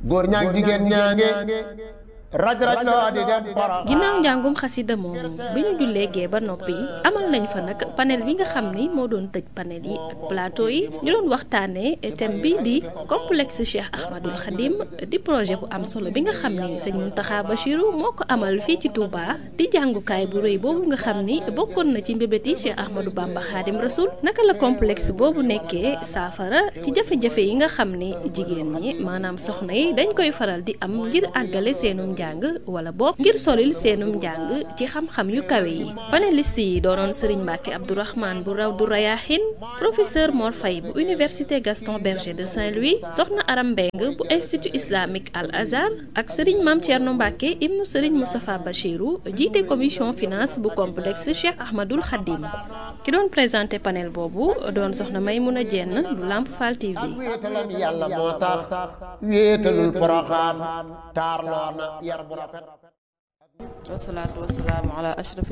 góor ñaag jigéen ñaange raj raj loo di dem para ginnaaw njàngum xasida moomu bi ñu jullee gee ba noppi amal nañ fa nag panel bi nga xam ni moo doon tëj panel yi ak plateau yi ñu doon waxtaanee thème bi di complexe Cheikh Ahmadul Khadim di projet bu am solo bi nga xam ni sëñ Mountakha Bachirou moo ko amal fii ci Touba di jàngukaay bu rëy boobu nga xam ni bokkoon na ci mbébét yi Cheikh Ahmadou Bamba Khadim Rasoul naka la complexe boobu nekkee saafara ci jafe-jafe yi nga xam ni jigéen ñi maanaam soxna yi dañ koy faral di am ngir àggale seenum njàng wala boog ngir solil seenum njàng ci xam-xam yu kawe yi panéliste yi doonoon Serigne Mbacke Abdourahmane bu raw du Rayahin professeur Mor Faye bu université Gaston Berger de Saint-Louis soxna Aram Mbeng bu institut islamique Al Azhar ak Serigne Mame Thierno Mbacke ibnu Serigne Moustapha Bachirou jiite commission finance bu complexe Cheikh Ahmadul Khadim ki doon présenté panel boobu doon soxna Maymouna Dieng bu Lamp Fall TV. wéetalam yàlla moo tax wéetalul poroxaan taarloo na yar bu rafet wasalaatu wasalaamu ala ashraf